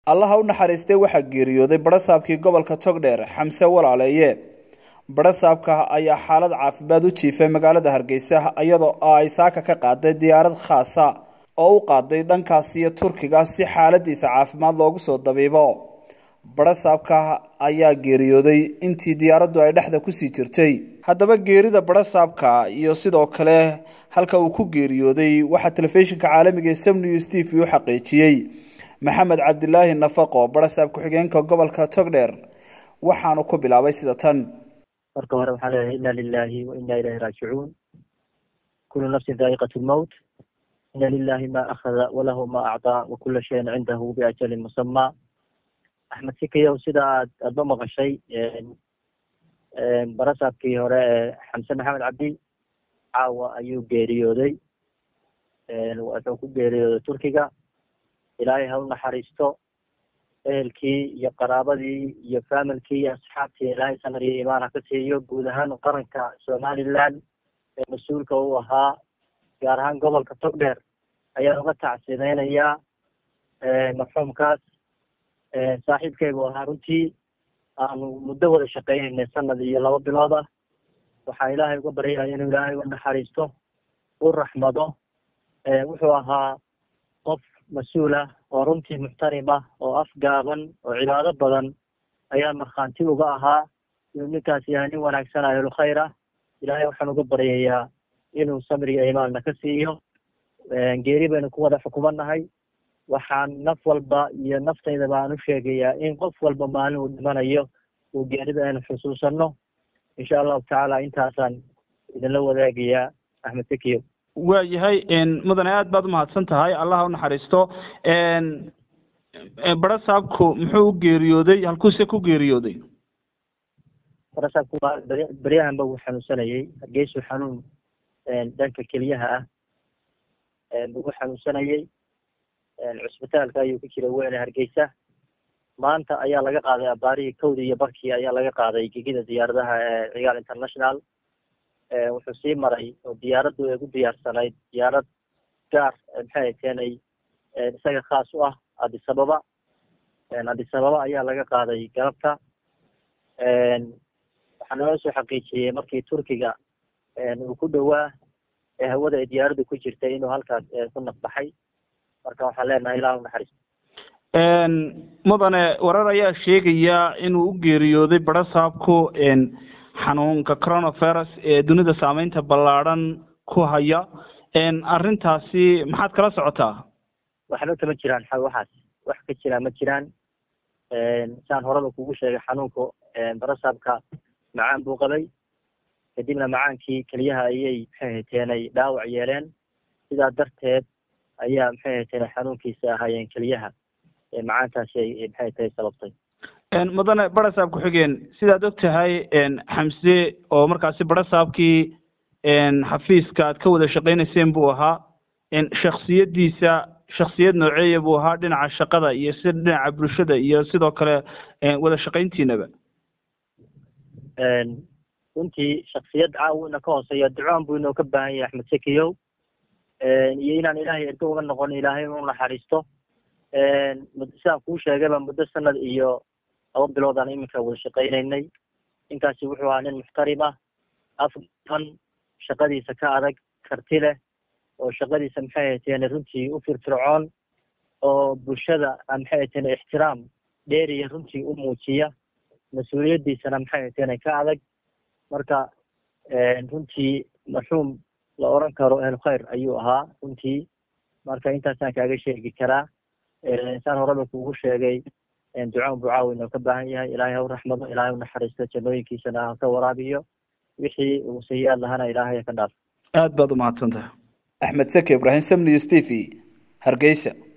allaha u naxariistay waxaa geeriyooday badhasaabkii gobolka togdheer xamse walaaleeye badhasaabka ayaa xaalad caafimaad u jiifay magaalada hargeysa iyadoo ay saaka ka qaaday diyaarad khaasa oo u qaaday dhankaas iyo turkiga si xaaladiisa caafimaad loogu soo dabiibo badhasaabka ayaa geeriyooday intii diyaaraddu ay dhexda kusii jirtay haddaba geerida badhasaabka iyo sidoo kale halka uu ku geeriyooday waxaa telefishinka caalamiga ee sam news t v u xaqiijiyey maxamed cabdilaahi nafaqo badhasaab ku-xigeenka gobolka togdheer waxaanu ku bilaabay sida tan marka hore waxaan leeyahay inna lilahi wa inna ilayhi raajicuun kulu nafsin daa'iqat lmowt ina lilahi ma akhada walahu ma acdaa wa kula shayin cindahu biajalin musamaa axmed sikayow sida aad aadba maqashay barasaabkii hore ee xamse maxamed cabdi caawa ayuu geeriyooday wuxuu ku geeriyooday turkiga ilaahay ha u naxariisto ehelkii iyo qaraabadii iyo familkii iyo asxaabtii ilaahay samar iyo imaan ha ka siiyo guud ahaan qaranka somaliland ee mas-uulka u ahaa gaar ahaan gobolka togdheer ayaan uga tacsideynayaa marxuumkaas saaxiibkaygu ahaa runtii aanu muddo wada shaqeynaynay sanad iyo laba bilood ah waxaa ilaahay uga baryaya inuu ilaahay u naxariisto u raxmado wuxuu ahaa qof mas-uul ah oo runtii muxtarim ah oo afgaaban oo cibaado badan ayaa markhaanti uga ahaa inuu ninkaas yahay nin wanaagsan ahlu khayr ah ilaahay waxaan uga baryayaa inuu samriga imaanna ka siiyo geeri baynu ku wada xukumanahay waxaan naf walba iyo naftaydaba aan u sheegayaa in qof walba maalin uu dhimanayo uu geerida aynu xusuusano insha allahu tacaala intaasaan idinla wadaagayaa axmed sekiyo waa yahay mudane aad baad umahadsan tahay allah u naxariisto barasaabku muxuu u geeriyooday halkuuse ku geeriyooday barasaabku waa beryahanba wuu xanuunsanayey hargeysu xanuun dhanka keliyaha ah ugu xanuunsanayey cusbitaalka ayuu ku jira weyne hargeysa maanta ayaa laga qaaday abaarihii kowdii iyo barkii ayaa laga qaaday gegida diyaaradaha ee cigaal international wuxuu sii maray oo diyaaraddu ay gu diyaarsanayd diyaarad gaar maxay keenay isaga khaas u ah addis ababa addis ababa ayaa laga qaaday galabta waxaa naloo soo xaqiijiyey markii turkiga uu ku dhowaa ee hawada ay diyaaraddu ku jirtay inuu halkaas ku nafbaxay marka waxaan leenahay ilah u naxariisto mudane warar ayaa sheegaya inuu u geeriyooday barasaabku xanuunka coronavirus ee dunida saameynta ballaadhan ku haya arrintaasi maxaad kala socotaa waxba kama jiraan waxaas wax ka jiraa ma jiraan saan horeba kugu sheegay xanuunku barasaabka macaan buu qabay kadibna macaankii keliyaha ayay maxay hateenay dhaawac yeeleen sidaa darteed ayaa maxay hateenay xanuunkiisa ahaayeen keliyaha macaantaasi ay maxay tahay sababtay mudane barasaab ku-xigeen sidaad og tahay xamse oo markaasi barasaabkii xafiiska aad ka wada shaqeynayseen buu ahaa shaksiyadiisa shaksiyad nooceeya buu ahaa dhinaca shaqada iyo si dhinaca bulshada iyo sidoo kale wada shaqayntiinaba runtii shaksiyad caawina ka hooseeya ducoon buu inoo ka baahan yahay axmed sekiyow iyo inaan ilaahay ergo uga noqon ilaahay u naxariisto sidaan kuu sheegayba muddo sanad iyo laba bilood aan iminka wada shaqeynaynay ninkaasi wuxuu ahaa nin muxtarim ah afan shaqadiisa ka adag karti leh oo shaqadiisa maxay hateen runtii u firfircoon oo bulshada maxay hateen ixtiraam dheeriya runtii u muujiya mas-uuliyaddiisana maxay hateen ka adag marka runtii marxuum la oran karo ehlu khayr ayuu ahaa runtii marka intaasaan kaaga sheegi karaa saan horeba kuugu sheegay ducaan buu caawin oo ka baahan yahay ilaahay ha u raxmado ilaahay u naxariisto jannooyinkiisana ha ka waraabiyo wixii uu sayi-aad lahana ilaahay ha ka dhaaf aad baad umahadsan tahay axmed seke ibraahim sam news t v hargeysa